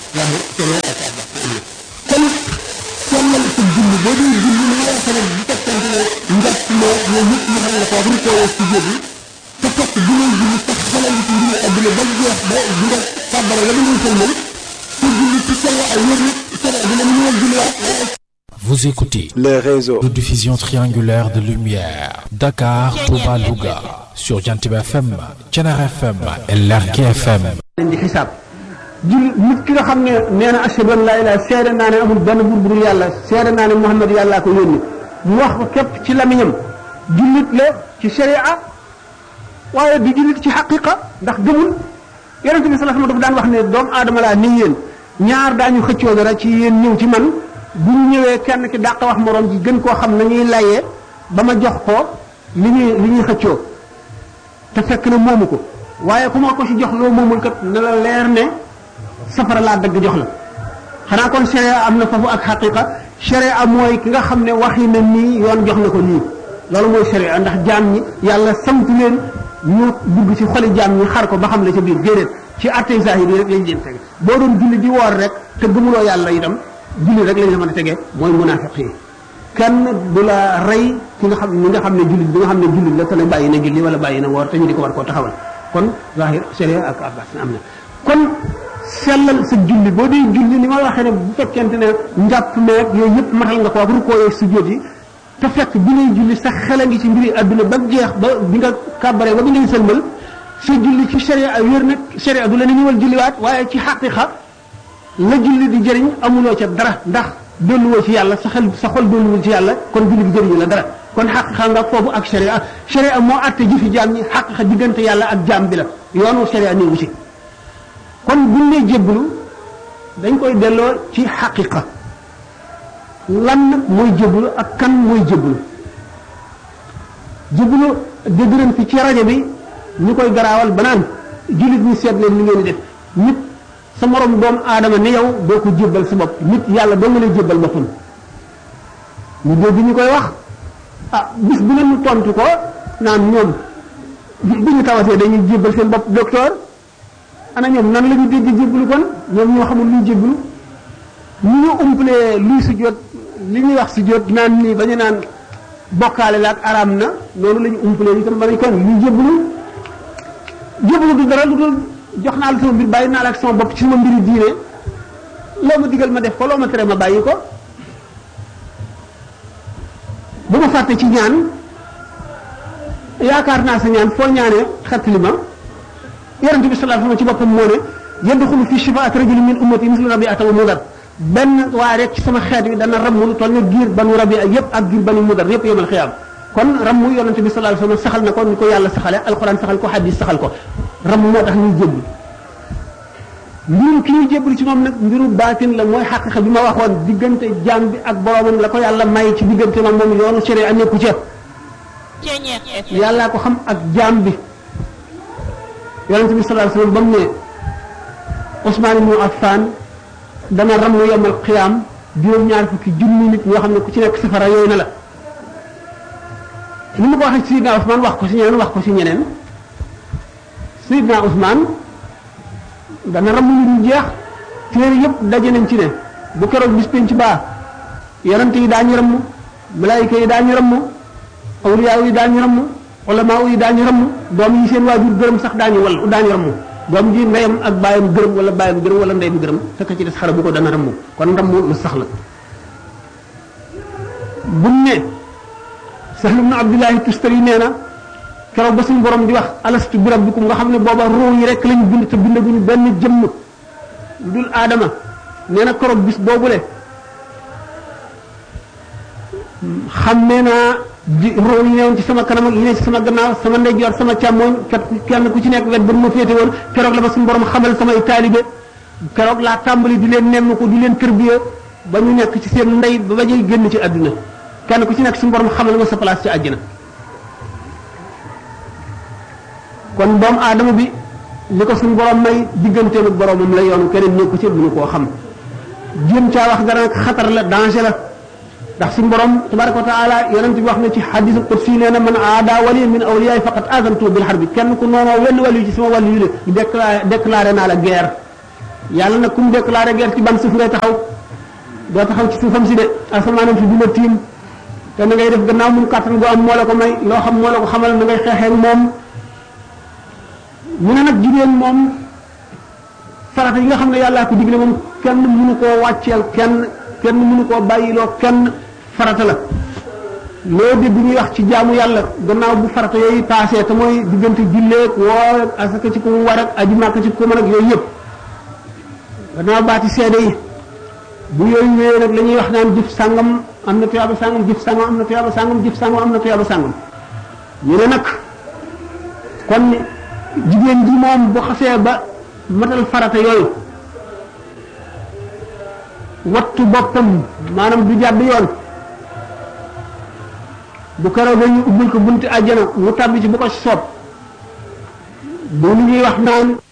zahir sharia ak abbas am na kon sellal sa julli boo dee julli li nga waxee ne bu fekkente ne njort moo yooyu yëpp ñu xam ne ko bu ko ci jóg te fekk bi ngay julli sax xelal ci mbiri adduna ba jeex ba bi nga kàbbare la ngay sëlmal te julli ci sharia ay wér nag sharia dina ñu ñëwal julliwaat Vous écoutez les réseaux de diffusion triangulaire de lumière Dakar, Touba, Louga sur Jantib FM, Thiénare FM et Lergui FM. leen di xisaab julli nit ki nga xam ne nee na ashhadu an laa ilaaha seede naa ne amul benn buur bu dul yàlla seede naa ne Muhammad yàllaa ko yónni mu wax ko képp ci lamiñam jullit la ci sharia waaye du jullit ci xaqiqa ndax gëmul yonent bi sallallahu alayhi wasallam dafa daan wax ne doomu aadama laa ni yéen ñaar daañu xëccoo dara ci yéen ñëw ci man bu ñu ñëwee kenn ki dàq wax moroom ji gën koo xam nañuy layee ba ma jox ko li ñuy li ñuy xëccoo te fekk na moomu ko waaye ku ma ko ci jox loo moomul kat na la leer ne safara laa dëgg jox la xanaa kon sharia am na foofu ak xaqiqa sharia mooy ki nga xam ne waxi na nii yoon jox na ko nii loolu mooy sharia ndax jaam ñi yàlla sant leen ñu dugg ci xoli jaam ñi xar ko ba xam la ca biir déedéet ci attey zahir yi rek lañ leen tege boo doon julli di woor rek te gëmuloo yàlla itam julli rek lañ la mën a tegee mooy munaafiq yi kenn du la rey ki nga xam ñi nga xam ne jullit bi nga xam ne jullit la te ne bàyyi na julli wala bàyyi na woor te ñu di ko war koo taxawal kon zahir sharia ak abbas am na kon sellal sa julli boo dee julli ni ma waxee ne bu fekkente ne njàpp meeg yooyu yëpp matal nga ko ak rukkoo yeeg sujjóot yi te fekk bi ngay julli sa xel a ngi ci mbiri adduna ba jeex ba bi nga kàbbaree ba bi ngay sëlmal sa julli ci sharia wér nag sharia du la ne ñëwal julliwaat waaye ci xaqiqa la julli di jëriñ amuloo ca dara ndax dolluwoo ci yàlla sa xel sa xol dolluwul ci yàlla kon julli bi jëriñu la dara kon xaqiqa nga foofu ak sharia sharia moo àtte jëfi jaam ñi xaqiqa diggante yàlla ak jaam bi la yoonu sharia néewu ci kon buñ nee jébbalu dañ koy delloo ci xaqiqa lan mooy jébbalu ak kan mooy jébbalu jébbalu dégg nañ fi ci rajo bi ñu koy garaawal ba naan jullit ñi seet leen li ngeen di def nit sa morom doomu aadama ni yow doo ko jébbal sa bopp nit yàlla doo nga lay jébbal boppam ñu dégg ñu koy wax ah bis bu ne ñu tontu ko naan ñoom bi ñu tawatee dañuy jébbal seen bopp docteur ana ñoom nan la ñu dégg jébbalu kon ñoom ñoo xamul luy jébbalu ñu ñu umpalee luy sujjóot li ñuy wax sujjóot naan nii ba ñu naan bokkaale la ak araam na noonu la ñu umpalee itam ba nañ kon luy jébbalu jébbalu du dara lu dul jox naa la sama mbir bàyyi naa la ak sama bopp ci sama mbiri diine loo ma digal ma def ko loo ma tere ma bàyyi ko bu ma fàtte ci ñaan yaakaar naa sa ñaan foo ñaanee xettali ma yonent bi sallallahu alayhi wasallam ci boppam moo ne yadxulu fi shifaat rajulin min ummati mislu rabiata wa mudar benn waaye rek ci sama xeet wi dana ramm lu toll ne giir banu rabia yëpp ak giir banu mudar yëpp yemal xiyaam kon ramm yonent bi sallallahu alayhi wasallam saxal na ko ni ko yàlla saxale alquran saxal ko hadis saxal ko ramm moo tax ñuy jébbalu mbirum ki ñuy jébbalu ci moom nag mbiru baatin la mooy xaqiqa bi ma waxoon diggante jaam bi ak boroomam la ko yàlla may ci diggante moom moom yoonu sharia nekku ca yàllaa ko xam ak jaam bi yonente bi sallallahu alayhi wasallam ba mu ne Ousmane ibnu Affan dana ram yomal xiyaam juróom-ñaar fukki junni nit ñoo xam ne ku ci nekk safara yooyu na la ni mu ko waxee ci Sidna Ousmane wax ko ci ñeneen wax ko ci ñeneen Sidna Ousmane dana ram ñu dul jeex téere yëpp daje nañ ci ne bu keroog bis penc baa yonente yi daañu ramm malaayika yi daañu ramm awliyaa yi daañu ramm ulamaa yi daañu ramm doom yi seen waajur gërëm sax daañu wal daañu ramm doom ji ndeyam ak baayam gërëm wala baayam gërëm wala ndeyam gërëm te ka ci des xara bu ko dana ramm kon ramm lu sax la buñ ne Sahl ibn Abdullahi Tustari nee na keroog ba suñu borom di wax alastu bi rabbikum nga xam ne booba ruu yi rek lañu bind te bindaguñu benn jëmm dul aadama nee na keroog bis boobule xam ne naa di roo yi newoon ci sama kanam ak yi ne ci sama gannaaw sama ndeyjoor sama càmmooñ kat kenn ku ci nekk wet ba ma féete woon keroog la ma suñu borom xamal samay taalibe keroog laa tàmbali di leen nemm ko di leen tërbiya ba ñu nekk ci seen ndey ba ba ñuy génn ci àdduna kenn ku ci nekk suñu borom xamal ma sa place ci àjjana kon doomu aadama bi li ko suñu borom may digganteem ak boromam la yoonu keneen nekku ci mënu koo xam jéem caa wax dara nag xatar la danger la ndax suñu borom tabaraka wa taala yonent bi wax na ci xadisul qudsi nee na man aada waliyan min awliyaay faqat azantu bil harbi kenn ku noonoo wenn wàllu ci sama wàllu yu ne déclaré déclaré naa la guerre yàlla nag ku mu déclaré guerre ci ban suuf ngay taxaw doo taxaw ci suufam si de asamaanam si du la tiim te na ngay def gannaaw mun kàttan gu am moo la ko may loo xam moo la ko xamal na ngay xeexee moom mu ne nag jigéen moom farata yi nga xam ne yàllaa ko digle moom kenn mënu koo wàcceel kenn kenn mënu koo bàyyiloo kenn farata la loo di bu ñuy wax ci jaamu yàlla gannaaw bu farata yooyu paasee te mooy diggante julleeg woor ak asaka ci ko mu war ak aji màkk ci ko mën ak yooyu yëpp gannaaw baati seede yi bu yooyu wéyee nag la ñuy wax naan jëf sàngam am na tuyaaba sàngam jëf sàngam am na tuyaaba sàngam jëf sàngam am na tuyaaba sàngam ñu ne nag kon jigéen ji moom bu xasee ba matal farata yooyu wattu boppam maanaam du jàdd yoon bu keroog ñu ubbil ko bunti àjjana mu tàbbi ci bu ko soob bu ñuy wax naan